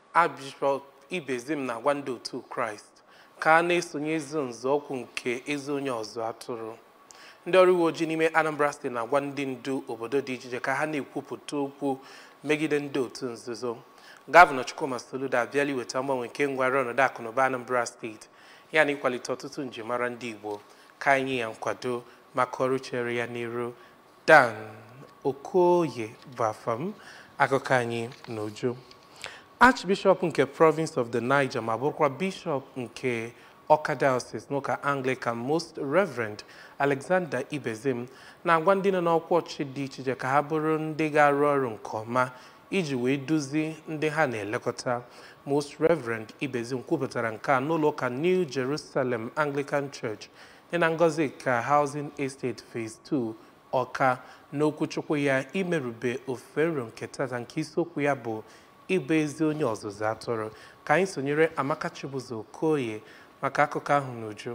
Archbishop Ibezim na-agwa ndị otu Kraịst ka a na-esonye ezi nzọụkwụ nke ezi onye ọzụ atụrụ ndị ọrụ uwe ojii n'ime Anambra steeti na-agwa ndị ndu obodo dị iche iche ka ha na-ekwupụta okwu megide ndị otu nzuzo gọvanọ Chukwuma Soludo abịala iweta mgbanwe nke ngwara ọnọdụ akụnụba Anambra steeti ya na ịkwalite ọtụtụ njimara ndị Igbo ka anyị ya nkwado maka ọrụ chere ya n'iru Dan Okoye bụ afam akụkọ anyị n'uju Archbishop nke Province of the Niger ma bụrụkwa Bishop nke Awka Diocese n'ụka Anglican Most Reverend Alexander Ibezim na-agwa ndị nọ n'ọkwa ọchịchị dị iche iche ka ha bụrụ ndị ga-arụ ọrụ nke ọma iji wee duzi ndị ha na-elekọta Most Reverend Ibezim kwupụtara nke a n'ụlọ ụka New Jerusalem Anglican Church dị na Ngozi ka Housing Estate Phase 2 Ọka n'okwuchukwu ya imerube ofufe nro nke tata nke isiokwu ya bụ ịbụ ezi onye ọzụzụ atụrụ ka anyị sonyere Amaka Chibuzo Okoye maka akụkọ ahụ n'uju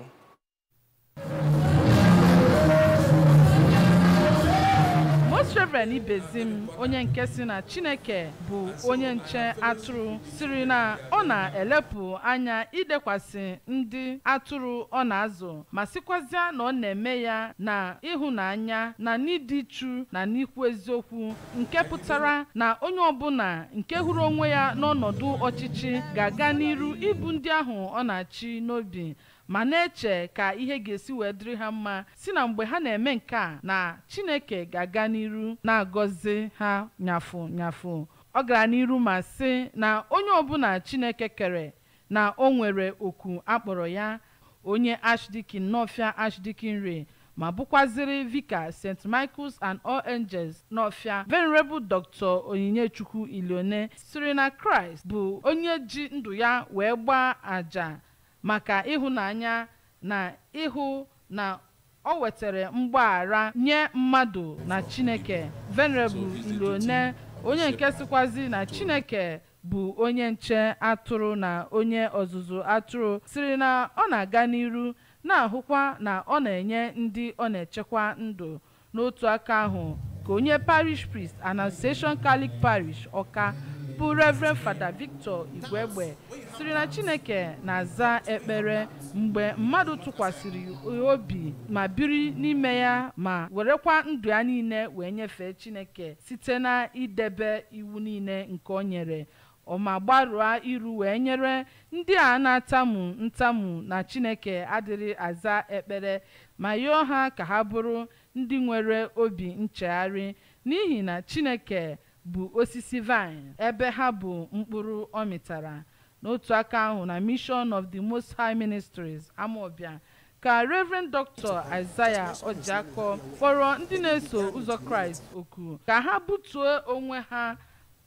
Most Reverend Ibezim onye nke si na Chineke bụ onye nche atụrụ siri na ọ na-elepụ anya idekwasị ndị atụrụ ọ na-azụ ma sịkwazịa na ọ na-eme ya na ịhụnanya na n'ịdị chu na n'ikwu eziokwu nke pụtara na onye ọbụla nke hụrụ onwe ya n'ọnọdụ ọchịchị ga-aga n'iru ibu ndị ahụ ọ na-achị n'obi ma na-eche ka ihe ga-esi wee dịrị ha mma si na mgbe ha na-eme nke a na Chineke ga-aga n'iru na-agọzi ha nyafụ nyafụ ọ gara n'iru ma sị na onye ọbụla Chineke kere na o nwere oku akpọrọ ya onye Archdeacon Nọfịa Archdeacon Ray ma bụkwaziri vika St. Michael's and All Angels n'Ọfịa Venerable Dr. Onyinye-Chukwu Ilione siri na Kraịst bụ onye ji ndụ ya wee gbaa àjà maka ịhụnanya na ịhụ na ọ wetara mgbaghara nye mmadụ na Chineke Venerable Ilione onye nke sikwazi na Chineke bụ onye nche atụrụ na onye ọzụzụ atụrụ siri na ọ na-aga n'iru na-ahụkwa na ọ na-enye ndị ọ na-echekwa ndụ n'otu aka ahụ ka onye parish priest Annunciation Catholic Parish Ọka bụ Reverend Fada Victor Igwegbe siri na Chineke na-aza ekpere mgbe mmadụ tụkwasịrị obi ma biri n'ime ya ma werekwa ndụ ya niile wee nyefee Chineke site na idebe iwu niile nke o nyere ọma gbarụa iru wee nyere ndị a na-atamu ntamu na Chineke adịrị aza ekpere ma yọọ ha ka ha bụrụ ndị nwere obi nchegharị n'ihi na Chineke bụ osisi vine ebe ha bụ mkpụrụ ọ mịtara n'otu aka ahụ na Mission of the Most High Ministries Amawbia ka Reverend Dr. Isaiah Ojiako kpọrọ ndị na-eso ụzọ Kraịst oku ka ha butuo onwe ha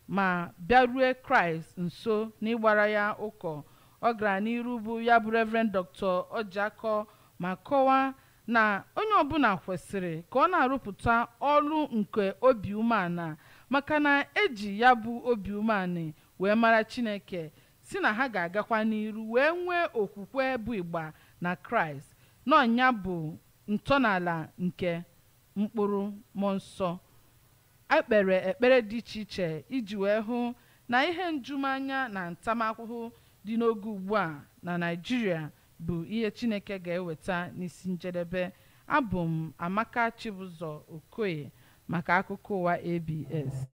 ma bịarue Kraịst nso n'ịgbara ya ụkọ ọ gara n'iru bụ ya bụ Reverend Dr. Ojiako ma kọwaa na onye ọbụla kwesịrị ka ọ na-arụpụta ọrụ nke obi umeala maka na eji ya bụ obi umeala wee mara Chineke si na ha ga-agakwa n'iru wee nwee okwukwe bụ ịgba na Kraịst n'ọnya bụ ntọala nke mkpụrụ mmụọ nsọ ekpere ekpere dị iche iche iji wee hụ na ihe njumanya na ntamahụhụ dị n'oge ugbu a na Naịjirịa bụ ihe Chineke ga-eweta n'isi njedebe abụ m Amaka Chibụzọ Okoye maka akụkọ ụwa ABS